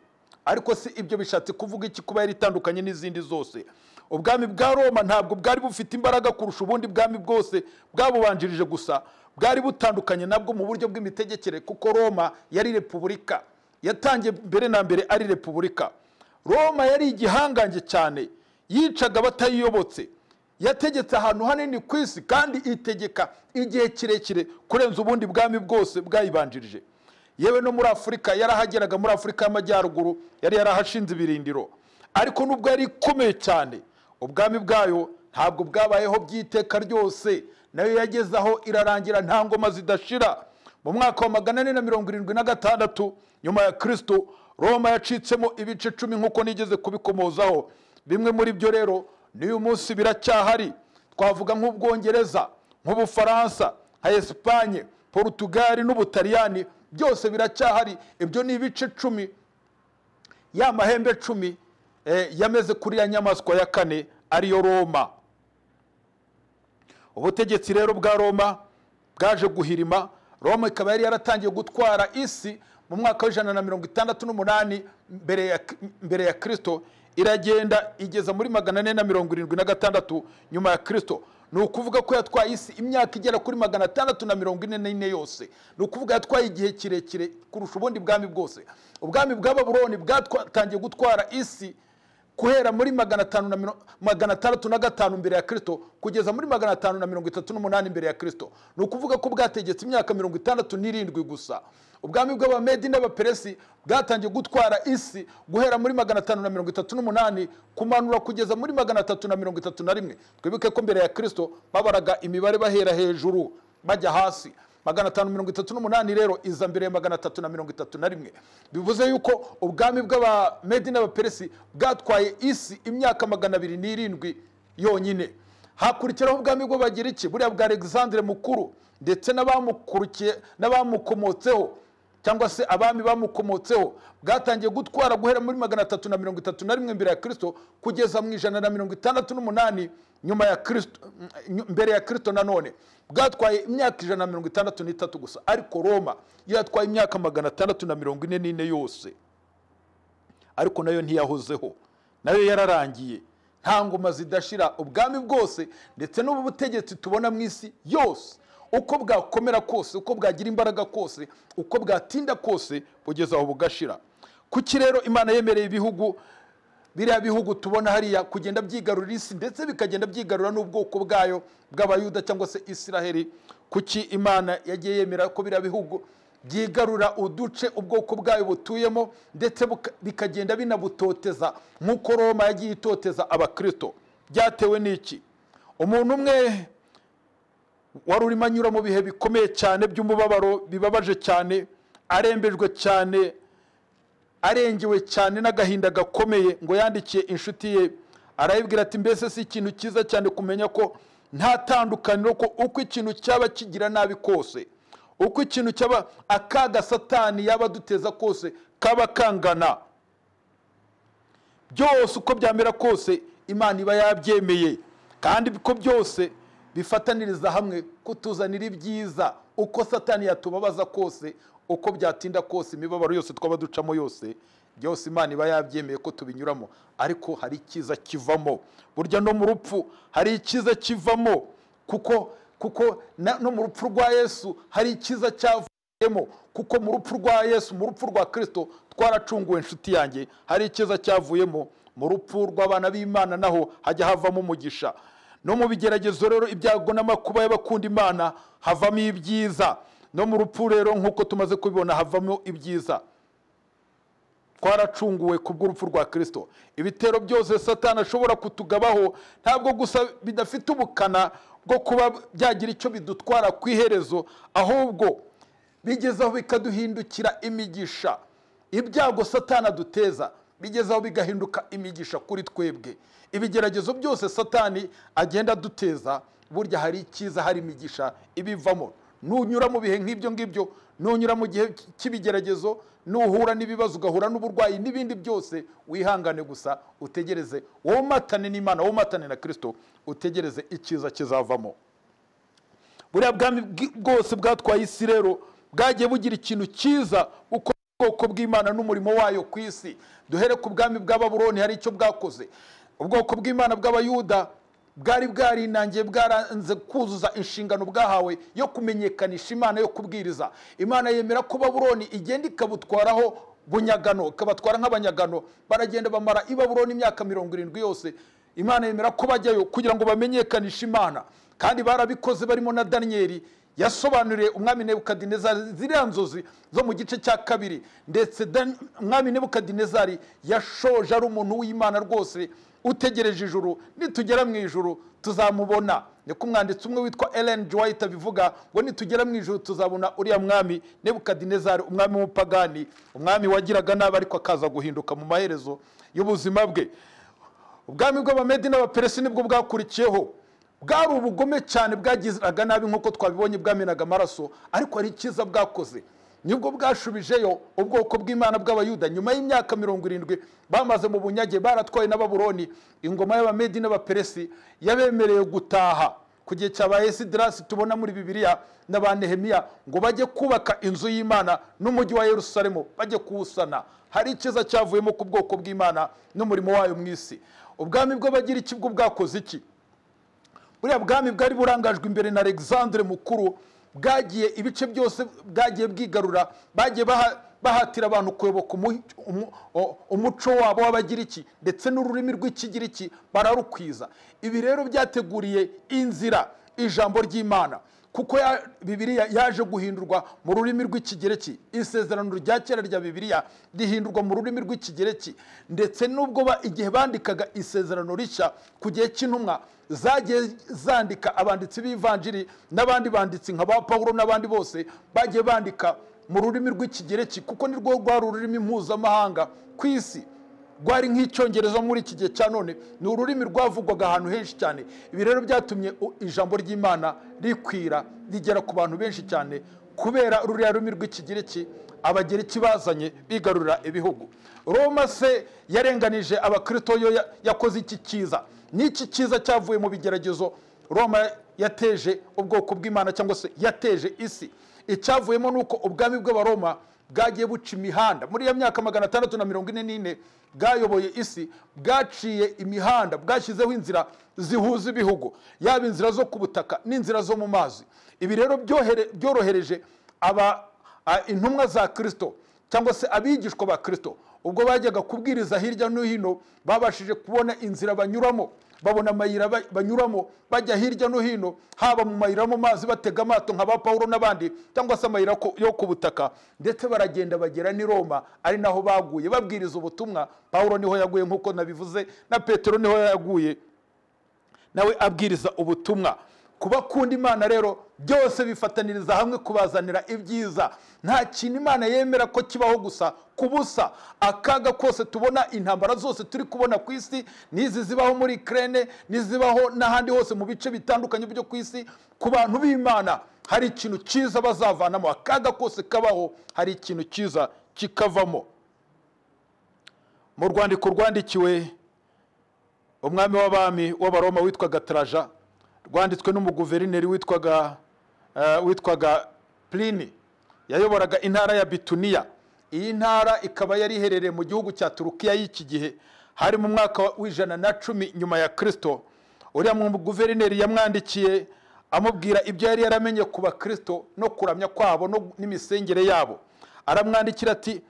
ariko si ibyo bishatse kuvuga iki kuba yari itandukanye n'izindi zose ubwami bwa roma ntabwo bwari bufite imbaraga kurusha ubundi bwami bwose bwabubanjirije gusa bwari butandukanye nabwo mu buryo bw'imitegekere kuko roma yari repubulika yatangiye mbere na mbere ari repubulika roma yari igihangange cyane yicaga abatayiyobotse yategetse ahantu hanini ku isi kandi itegeka igihe kirekire kurenza ubundi bwami bwose bwayibanjirije yewe no muri afurika yarahageraga muri afurika y'amajyaruguru yari yarahashinze ibirindiro ariko nubwo yari ikomeye cyane ubwami bwayo ntabwo bwabayeho by'iteka ryose nayo yageze aho irarangira nta ngoma zidashira mu mwaka wa magana ane na mirongo irindwi na gatandatu nyuma ya kirisito roma yacitsemo ibice cumi nk'uko nigeze kubikomozaho bimwe muri byo rero n'uyu munsi biracyahari twavuga nk'ubwongereza nk'ubufaransa nka esipanye porutugali n'ubutaliyani byose biracyahari ibyo ni ibice cumi ya mahembe cumi eh, yameze kuri ya nyamaswa ya kane ariyo roma ubutegetsi rero bwa roma bwaje guhirima roma ikaba yari yaratangiye gutwara isi mu mwaka w'ijana na mirongo itandatu n'umunani mbere ya, mbere ya kirisito iragenda igeza muri magana ane na mirongo irindwi na gatandatu nyuma ya kirisito ni ukuvuga ko yatwaye isi imyaka igera kuri magana atandatu na mirongo ine n'ine yose ni ukuvuga yatwaye igihe kirekire kurusha ubundi bwami bwose ubwami bwa baburoni bwatangiye gutwara isi guhera muri magana atanu na miro- magana atandatu na gatanu mbere ya kirisito kugeza muri magana atanu na mirongo itatu n'umunani mbere ya kirisito ni ukuvuga ko bwategetse imyaka mirongo itandatu n'irindwi gusa ubwami bw'abamedi n'abaperesi bwatangiye gutwara isi guhera muri magana atanu na mirongo itatu n'umunani kumanura kugeza muri magana atatu na mirongo itatu na rimwe twibuke ko mbere ya kirisito babaraga imibare bahera hejuru bajya hasi magana atanu mirongo itatu n'umunani rero iza mbere ya magana atatu na mirongo itatu na rimwe bivuze yuko ubwami bw'abamedi n'abaperesi bwatwaye isi imyaka magana abiri n'irindwi yonyine hakurikiraho ubwami bw'abagiriki buriya bwa alexandre mukuru ndetse n'abamukurikiye n'abamukomotseho cyangwa se abami bamukomotseho bwatangiye gutwara guhera muri magana atatu na mirongo itatu na rimwe mbere ya kirisito kugeza mu ijana na mirongo itandatu n'umunani nyuma ya kirisito mm, mbere ya kirisito nanone bwatwaye imyaka ijana na mirongo itandatu n'itatu gusa ariko roma yo yatwaye imyaka magana atandatu na mirongo ine n'ine yose ariko nayo ntiyahozeho nayo yararangiye nta ngoma zidashira ubwami bwose ndetse n'ubu butegetsi tubona mu isi yose uko bwakomera kose uko bwagira imbaraga kose uko bwatinda kose kugeza aho bugashira kuki rero imana yemereye ibihugu biriya bihugu tubona hariya kugenda byigarurira isi ndetse bikagenda byigarura n'ubwoko bwayo bw'abayuda cyangwa se isiraheli kuki imana yagiye yemera ko biriya bihugu byigarura uduce ubwoko bwayo butuyemo ndetse buka- bikagenda binabutoteza nk'uko roma yagiye itoteza abakirisito byatewe n'iki umuntu umwe wari urimo anyura mu bihe bikomeye cyane by'umubabaro bibabaje cyane arembejwe cyane arengewe cyane n'agahinda gakomeye ngo yandikiye inshuti ye arayibwira ati mbese si ikintu cyiza cyane kumenya ko nta tandukaniro ko uko ikintu cyaba kigira nabi kose uko ikintu cyaba akaga satani yaba aduteza kose kaba kangana byose uko byamera kose imana iba yabyemeye kandi ko byose bifataniriza hamwe kutuzanira ibyiza uko satani yatubabaza kose uko byatinda kose imibabaro yose twaba ducamo yose byose imana iba yabyemeye ko tubinyuramo ariko hari icyiza kivamo burya no mu rupfu hari icyiza kivamo kuko kuko na- no mu rupfu rwa yesu hari icyiza cyavamo tuvuyemo kuko mu rupfu rwa yesu mu rupfu rwa kirisito twaracunguwe inshuti yanjye hari icyiza cyavuyemo mu rupfu rw'abana b'imana naho hajya havamo umugisha no mu bigeragezo rero ibyago n'amakuba y'abakunda imana havamo ibyiza no mu rupfu rero nk'uko tumaze kubibona havamo ibyiza twaracunguwe ku bw'urupfu rwa kirisito ibitero byose satani ashobora kutugabaho ntabwo gusa bidafite ubukana bwo kuba byagira icyo bidutwara ku iherezo ahubwo bigezaho bikaduhindukira imigisha ibyago satani aduteza bigezaho bigahinduka imigisha kuri twebwe ibigeragezo byose satani agenda aduteza burya hari icyiza hari imigisha ibivamo nunyura mu bihe nk'ibyo ngibyo nunyura mu gihe cy'ibigeragezo nuhura n'ibibazo ugahura n'uburwayi n'ibindi byose wihangane gusa utegereze wowe umatane n'imana wowe umatane na kirisito utegereze icyiza kizavamo buriya bwami bwi- bwose bwatwaye isi rero bwagiye bugira ikintu cyiza uko ubwoko bw'imana n'umurimo wayo ku isi duhere ku bwami bwa baburoni hari icyo bwakoze ubwoko bw'imana bw'abayuda bwari bwarinangiye bwaranze kuzuza inshingano bwahawe yo kumenyekanisha imana yo kubwiriza imana yemera ko baburoni igenda ikabutwaraho bunyagano ikabatwara nk'abanyagano baragenda bamara i baburoni imyaka mirongo irindwi yose imana yemera ko bajyayo kugira ngo bamenyekanishe imana kandi barabikoze barimo na daniyeli yasobanuriye umwami nebukadinezari ziriya nzozi zo mu gice cya kabiri ndetse Dan- umwami nebukadinezari yashoje ari umuntu w'imana rwose utegereje ijuru nitugera mu ijuru tuzamubona niko umwanditsi umwe witwa ellen dwight abivuga ngo nitugera mu ijuru tuzabona uriya mwami nebukadinezari umwami w'umupagani umwami wagiraga nabi ariko akaza guhinduka mu maherezo y'ubuzima bwe ubwami bw'abamedi n'abaperesi nibwo bwakurikiyeho bwari ubugome cyane bwagiraga nabi nk'uko twabibonye bwamenaga amaraso ariko hari icyiza bwakoze nibwo bwashubijeyo ubwoko bw'imana bw'abayuda nyuma y'imyaka mirongo irindwi bamaze mu bunyage baratwaye n'ababuroni ingoma y'abamedi n'abaperesi yabemereye gutaha ku gihe cyabaye sidirasi tubona muri bibiliya na ba nehemiya ngo bajye kubaka inzu y'imana n'umujyi wa yerusalemu bajye kuwusana hari icyiza cyavuyemo ku bwoko bw'imana n'umurimo wayo mu isi ubwami bw'abagira iki bwo bwakoze iki buriya bwami bwari burangajwe imbere na alexandre mukuru bwagiye ibice byose bwagiye bwigarura bagiye baha- bahatira abantu kuyoboka umu- umu- o- umuco wabo w'abagiriki ndetse n'ururimi rw'ikigiriki bararukwiza ibi rero byateguriye inzira ijambo ry'imana kuko ya- bibiliya yaje guhindurwa mu rurimi rw'ikigereki isezerano rya kera rya bibiliya rihindurwa mu rurimi rw'ikigereki ndetse n'ubwo ba- igihe bandikaga isezerano rishya ku gihe cy'intumwa zagiye zandika abanditsi b'ivanjiri n'abandi banditsi nka ba pawulo n'abandi bose bagiye bandika mu rurimi rw'ikigereki kuko nirwo rwari ururimi mpuzamahanga ku isi rwari nk'icyongereza muri iki gihe cya none ni ururimi rwavugwaga ahantu henshi cyane ibi rero byatumye u- ijambo ry'imana rikwira rigera ku bantu benshi cyane kubera ruriya rurimi rw'ikigereki abagereki bazanye bigarurira ibihugu roma se yarenganije abakristo yo ya- yakoze iki cyiza n'iki cyiza cyavuye mu bigeragezo roma yateje ubwoko bw'imana cyangwa se yateje isi icyavuyemo ni uko ubwami bw'abaroma bwagiye buca imihanda muri iyo myaka magana atandatu na mirongo ine n'ine bwayoboye isi bwaciye imihanda bwashyizeho inzira zihuza ibihugu yaba inzira zo ku butaka n'inzira zo mu mazi ibi rero byohere- byorohereje aba a- intumwa za kirisito cyangwa se abigishwa ba kirisito ubwo bajyaga kubwiriza hirya no hino babashije kubona inzira banyuramo babona amayira ba- banyuramo bajya hirya no hino haba mu mayira yo mu mazi batega amato nka ba pawulo n'abandi cyangwa se amayira ku- yo ku butaka ndetse baragenda bagera n'i roma ari naho baguye babwiriza ubutumwa pawulo niho yaguye nk'uko nabivuze na petero niho yaguye nawe abwiriza ubutumwa ku bakunda imana rero byose bifataniriza hamwe kubazanira ibyiza nta kintu imana yemera ko kibaho gusa ku busa akaga kose tubona intambara zose turi kubona ku isi n'izi zibaho muri kirene n'izibaho n'ahandi hose mu bice bitandukanye byo ku isi ku bantu b'imana hari ikintu cyiza bazavanamo akaga kose kabaho hari ikintu cyiza kikavamo mu rwandiko rwandikiwe umwami w'abami w'abaroma witwaga taraja rwanditswe n'umuguverineri witwaga eh, witwaga plini yayoboraga intara ya bituniya iyi ntara ikaba yari iherereye mu gihugu cya turukiya y'iki gihe hari mu mwaka w'ijana na cumi nyuma ya kirisito uriya muguverineri yamwandikiye amubwira ibyo yari yaramenye ku bakristo no kuramya kwabo no- n'imisengere yabo aramwandikira ati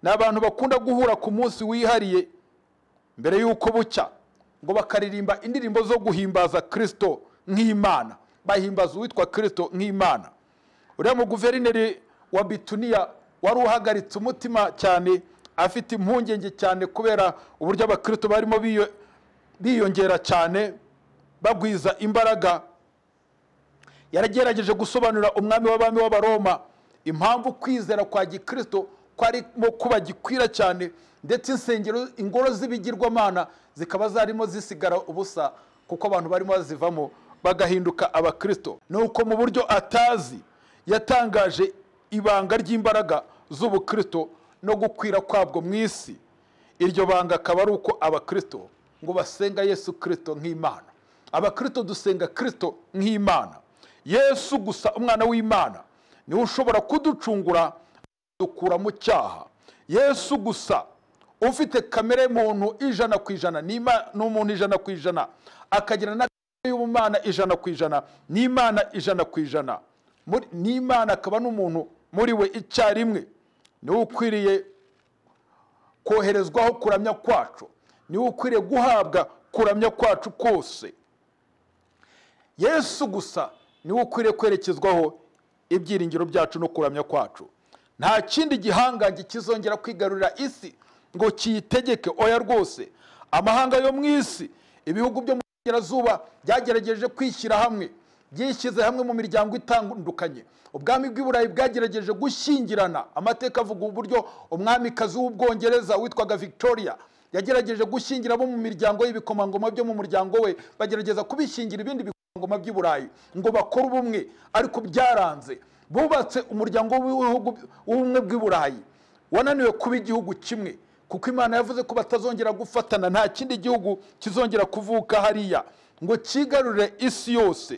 ni abantu bakunda guhura ku munsi wihariye mbere y'uko bucya ngo bakaririmba indirimbo zo guhimbaza kirisito nk'imana bahimbaza uwitwa kirisito nk'imana uriya muguverineri wa bituniya wari uhagaritse umutima cyane afite impungenge cyane kubera uburyo abakirisito barimo biyo- biyongera cyane bagwiza imbaraga yaragerageje gusobanurira umwami w'abami w'abaroma impamvu kwizera kwa gikristo kwarimo kuba gikwira cyane ndetse insengero ingoro z'ibigirwamana zikaba zarimo zisigara ubusa kuko abantu barimo bazivamo bagahinduka abakristo ni uko mu buryo atazi yatangaje ibanga ry'imbaraga z'ubukristo no gukwira kwabwo mu isi iryo banga akaba ari uko abakristo ngo basenga yesu kristo nk'imana abakristo dusenga kristo nk'imana yesu gusa umwana w'imana niwe ushobora kuducungura dukura mu cyaha yesu gusa ufite kamere muntu ijana ku ijana ni Ima- ni umuntu ijana ku ijana akagira na kamere y'ubumana ijana ku ijana ni imana ijana ku ijana Muri- ni imana akaba n'umuntu muri we icyarimwe niwe ukwiriye koherezwaho kuramya kwacu niwe ukwiriye guhabwa kuramya kwacu kose yesu gusa niwe ukwiriye kwerekezwaho ibyiringiro byacu no kuramya kwacu nta kindi gihangange kizongera kwigarurira isi ngo kiyitegeke oya rwose amahanga yo mu isi ibihugu byo mu burengerazuba byagerageje kwishyira hamwe byishyize hamwe mu miryango itandukanye ubwami bw'iburayi bwagerageje gushyingirana amateka avuga uburyo umwamikazi w'ubwongereza witwaga victoria yagerageje gushyingira abo mu miryango y'ibikomangoma byo mu muryango we bagerageza kubishingira ibindi bikomangoma by'i burayi ngo bakore ubumwe ariko byaranze bubatse umuryango w'ibihugu w'ubumwe bw'i burayi wananiwe kuba igihugu kimwe kuko imana yavuze ko batazongera gufatana nta kindi gihugu kizongera kuvuka hariya ngo cyigarurire isi yose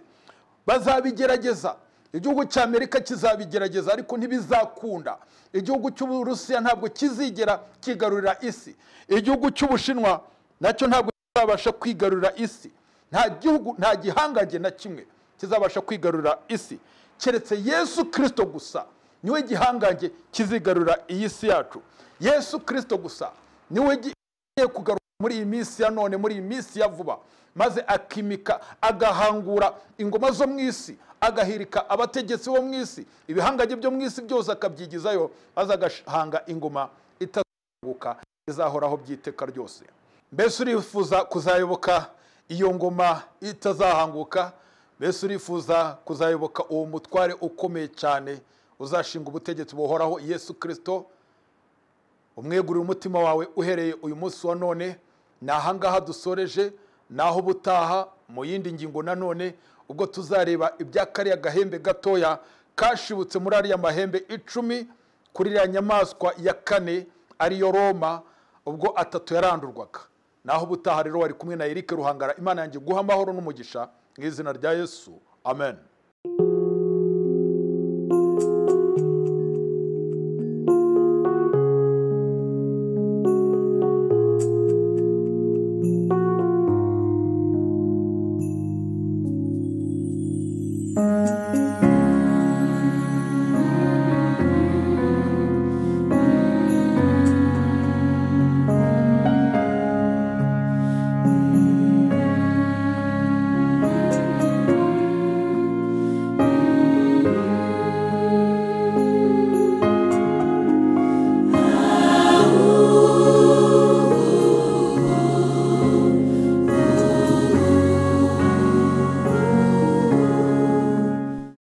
bazabigerageza igihugu cya amerika kizabigerageza ariko ntibizakunda igihugu cy'uburusiya ntabwo kizigera kigarurira isi igihugu cy'ubushinwa nacyo ntabwo kizabasha kwigarurira isi nta gihugu nta gihangange na kimwe kizabasha kwigarurira isi keretse yesu kirisito gusa niwe gihangange kizigarurira iyi si yacu yesu kirisito gusa niwe gi- agiye kugaruka muri iyi minsi ya none muri iyi minsi ya vuba maze akimika agahangura ingoma zo mu isi agahirika abategetsi bo mu isi ibihangage byo mu isi byose akabyigizayo maze agahanga ingoma itazaguka izahoraho by'iteka ryose mbese urifuza kuzayoboka iyo ngoma itazahanguka mbese urifuza kuzayoboka uwo mutware ukomeye cyane uzashinga ubutegetsi buhoraho yesu kirisito umwegurire umutima wawe uhereye uyu munsi wa none ni ahangaha dusoreje naho ubutaha mu yindi ngingo nanone ubwo tuzareba ibya kariya gahembe gatoya kashibutse muri ariya mahembe icumi kuri iriya nyamaswa ya kane ariyo roma ubwo atatu yarandurwaga naho ubutaha rero wari kumwe na erike ruhangara imana yanjye guha amahoro n'umugisha mu izina rya yesu amen